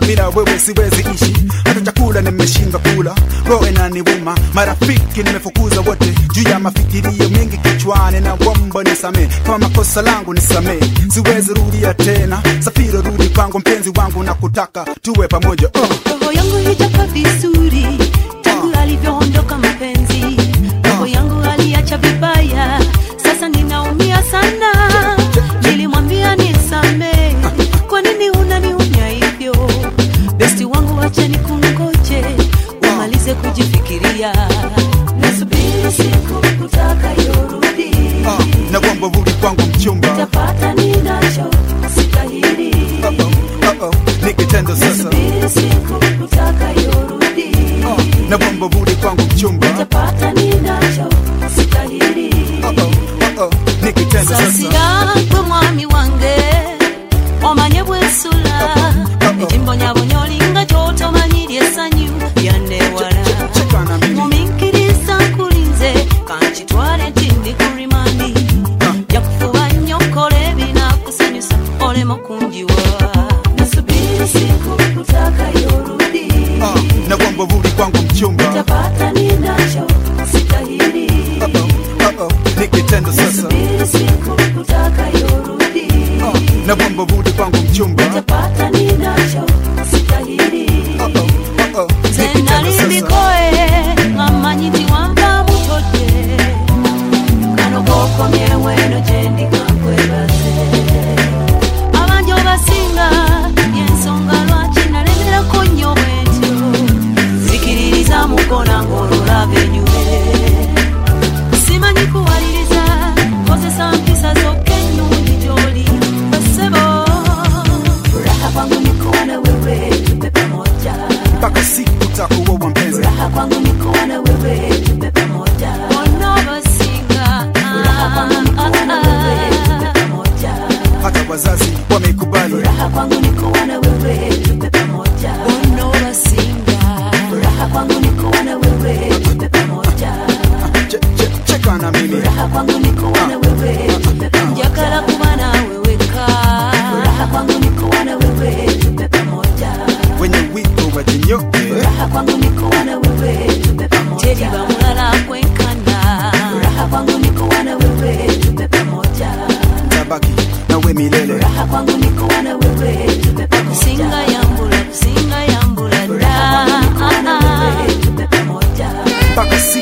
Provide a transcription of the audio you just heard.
bila wewe siwezi ishi hata chakula nimeshindwa kula roho inaniuma marafiki nimefukuza wote juu ya mafikirio mengi kichwani na womba nisamee kama makosa langu nisamee siwezi rudia tena safiri rudi kwangu mpenzi wangu na kutaka tuwe pamoja oh. roho yangu hijakaa vizuri tangu alivyoondoka mpenzi roho yangu aliacha vibaya sasa ninaumia sana nilimwambia nisamee kwa nini unaniunya hivyo besti wangu wacha nikungoje umalize kujifikiria nasubiri siku utakayorudi Ah, na kwamba rudi kwangu mchumba tapata ninacho sitahiri oh, oh, oh. nikitendo sasa nasubiri siku utakayorudi Ah, na kwamba rudi kwangu mchumba tapata ninacho sitahiri oh, oh, oh, oh. nikitendo sasa sasiragwe mwami wange omanye bwensula ekimbonyabonya olinga kyotomanyirya essanyu lyandewala cheka na mimi muminkiriza nkulinze kankitwale tindi ku rimandi jakufuba nnyo kola ebinakusanyusa olema kunjiwa nasubiri siku utakayorudi Ah, na kwamba rudi kwangu mchumba tapata ninacho sitahiri oh, oh, oh, oh. nikitendo sasa nasubiri siku utakayorudi Ah, na kwamba rudi kwangu mchumba tapata ninacho sitahiri oh, oh, oh, oh. nikitendo sasa tenalindikoe ngamanyi nti wanva mutodde kano kokomyeweno gyendikankwebaze abangi obasinga yensonga lwaki nalemerako nnyo bwentyo zikiririza mukona ng'ololaba enyume simanyi kuwaliriza kozesa mpisa zokka ennungi gy'oli basebo furaha kwangu nikuwa na wewe tupe pamoja mpaka siku takuoa mpenzi Furaha kwangu ni kuwa na wewe tupe pamoja. Wanaobasinga, Furaha kwangu ni kuwa na wewe tupe pamoja. hata wazazi wamekubali Furaha kwangu ni kuwa na wewe tupe pamoja. Wanaobasinga, Furaha kwangu ni kuwa na wewe tupe pamoja. Che- che- cheka na mimi Furaha kwangu ni kuwa na wewe tupe pamoja. Njagala kuba nawe weka. Furaha kwangu ni kuwa na wewe tupe pamoja. wenye wito wajinyoke Furaha kwangu ni kuwa na wewe tupe pamoja. Teri bamulala kwenkana. Furaha kwangu ni kuwa na wewe tupe pamoja. tabaki nawe milele Furaha kwangu ni kuwa na wewe tupe pamoja. Kusinga yambula, kusinga yambula da. Tupe pamoja. mpaka